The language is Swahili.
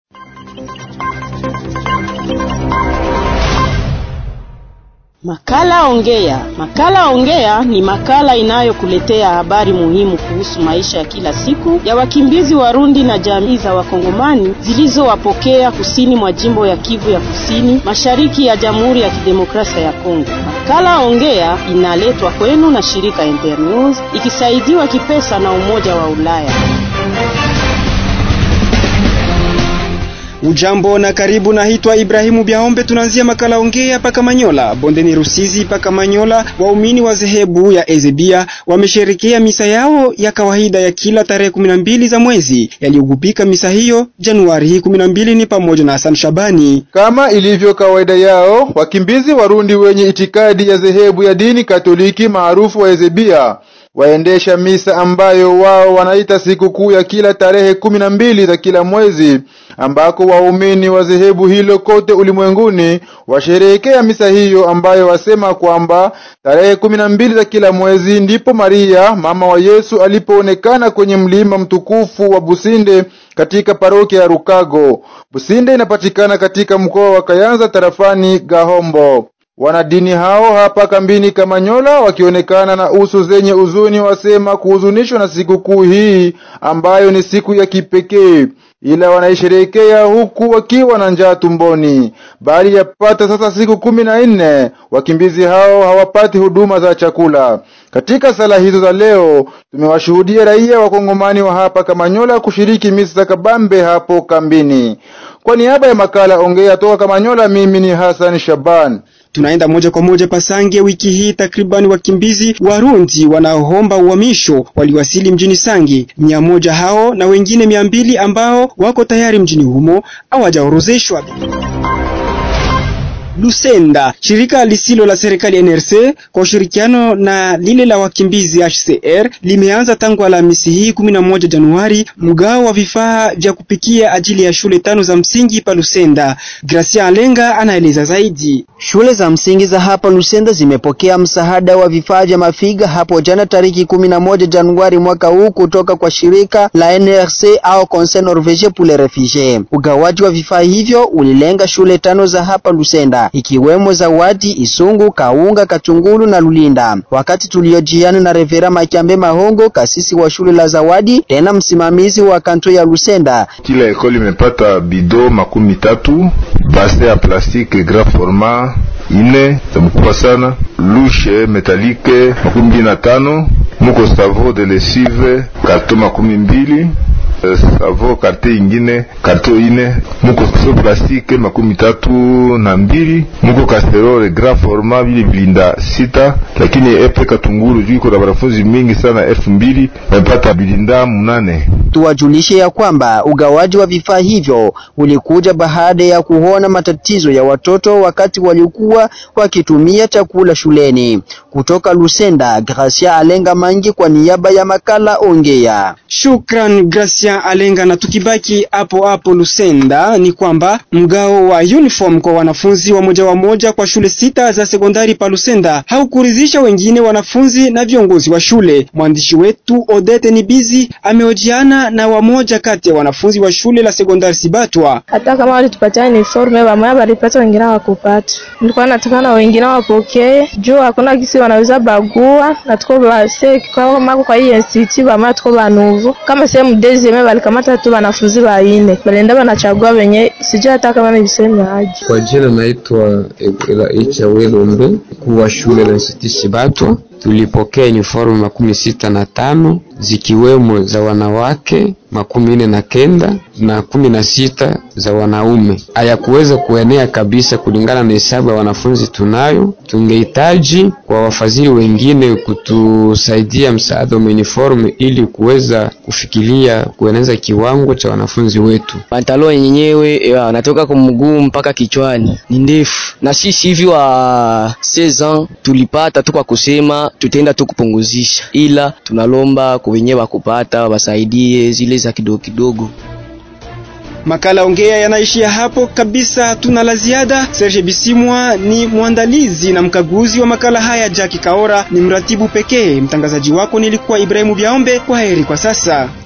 Makala Ongea. Makala Ongea ni makala inayokuletea habari muhimu kuhusu maisha ya kila siku ya wakimbizi Warundi na jamii za Wakongomani zilizowapokea kusini mwa jimbo ya Kivu ya Kusini, mashariki ya Jamhuri ya Kidemokrasia ya Kongo. Makala Ongea inaletwa kwenu na shirika Internews ikisaidiwa kipesa na Umoja wa Ulaya. Ujambo na karibu, naitwa Ibrahimu Biaombe. Tunaanzia makala ongea paka Manyola, bondeni Rusizi paka Manyola. Waumini wa dhehebu ya Ezebia wamesherekea misa yao ya kawaida ya kila tarehe kumi na mbili za mwezi. Yaliyogubika misa hiyo Januari hii kumi na mbili ni pamoja na Hassan Shabani. Kama ilivyo kawaida yao, wakimbizi Warundi wenye itikadi ya dhehebu ya dini Katoliki maarufu wa Ezebia waendesha misa ambayo wao wanaita sikukuu ya kila tarehe kumi na mbili za kila mwezi ambako waumini wa dhehebu hilo kote ulimwenguni washerehekea misa hiyo ambayo wasema kwamba tarehe kumi na mbili za kila mwezi ndipo Maria mama wa Yesu alipoonekana kwenye mlima mtukufu wa Businde katika parokia ya Rukago. Businde inapatikana katika mkoa wa Kayanza tarafani Gahombo. Wanadini hao hapa kambini Kamanyola wakionekana na uso zenye uzuni, wasema kuhuzunishwa na sikukuu hii ambayo ni siku ya kipekee, ila wanaisherehekea huku wakiwa na njaa tumboni. Bali yapata sasa siku kumi na nne wakimbizi hao hawapati huduma za chakula. Katika sala hizo za leo tumewashuhudia raia wakongomani wa hapa Kamanyola kushiriki misa za kabambe hapo kambini. Kwa niaba ya makala ongea toka Kamanyola, mimi ni Hassan Shaban. Tunaenda moja kwa moja Pasange. Wiki hii takribani wakimbizi Warundi wanaoomba uhamisho waliwasili mjini Sange. Mia moja hao na wengine mia mbili ambao wako tayari mjini humo hawajaorozeshwa. Lusenda, shirika lisilo la serikali NRC kwa ushirikiano na lile la wakimbizi HCR limeanza tangu Alhamisi hii 11 Januari mgao wa vifaa vya kupikia ajili ya shule tano za msingi pa Lusenda. Gracia Alenga anaeleza zaidi. Shule za msingi za hapa Lusenda zimepokea msaada wa vifaa vya mafiga hapo jana tariki 11 Januari mwaka huu kutoka kwa shirika la NRC au Conseil Norvegien pour les Refugies. Ugawaji wa vifaa hivyo ulilenga shule tano za hapa Lusenda ikiwemo Zawadi, Isungu, Kaunga, Katungulu na Lulinda. Wakati tuliojiana na Revera Makiambe Mahongo, kasisi wa shule la Zawadi, tena msimamizi wa kanto ya Lusenda. Kila ekoli imepata bido makumi tatu, base ya plastiki grand format ine za mkubwa sana, lushe metalike makumi mbili na tano, muko savo de lesive karto makumi mbili savo karte ingine karto ine muko so plastike makumi tatu na mbili muko kasterole grand format vile bilinda sita, lakini epe Katunguru juu iko na wanafunzi mingi sana elfu mbili wamepata bilinda munane. Tuwajulishe ya kwamba ugawaji wa vifaa hivyo ulikuja baada ya kuona matatizo ya watoto wakati walikuwa wakitumia chakula shuleni. Kutoka Lusenda, Gracia Alenga Mangi kwa niaba ya makala Ongea. Shukran Gracia Alenga. Na tukibaki hapo hapo Lusenda, ni kwamba mgao wa uniform kwa wanafunzi wa moja wa moja kwa shule sita za sekondari pa Lusenda haukuridhisha wengine wanafunzi na viongozi wa shule. Mwandishi wetu Odete Nibizi amehojiana na wamoja kati ya wanafunzi wa shule la sekondari Sibatwa. Hata kama walitupatia uniforme, wamoja walipata, wengine hawakupata. Nilikuwa nataka na wengine wapokee juu hakuna kisi wanaweza bagua na tuko base kwa mako kwa hii NCT wamoja tuko banuvu kama sehemu dezime walikamata tu wanafunzi waine balenda wanachagua wenye sijui hata kama ni viseme aje. Kwa jina naitwa Ela Icha Welombe kuwa shule la NCT Sibatwa. Tulipokea uniforme makumi sita na tano zikiwemo za wanawake makumi nne na kenda na kumi na sita za wanaume. Hayakuweza kuenea kabisa kulingana na hesabu ya wanafunzi tunayo. Tungehitaji kwa wafadhili wengine kutusaidia msaada wa uniforme ili kuweza kufikiria kueneza kiwango cha wanafunzi wetu. Pantalo yenyewe wanatoka kwa mguu mpaka kichwani ni ndefu, na sisi hivi wa 16 ans tulipata tu kwa kusema tutaenda tu kupunguzisha, ila tunalomba kwa wenyewe wakupata wasaidie zile za kidogo kidogo. Makala ongea yanaishia hapo kabisa, hatuna la ziada. Serge Bisimwa ni mwandalizi na mkaguzi wa makala haya, Jackie Kaora ni mratibu pekee. Mtangazaji wako nilikuwa Ibrahimu Biaombe. Kwa heri kwa sasa.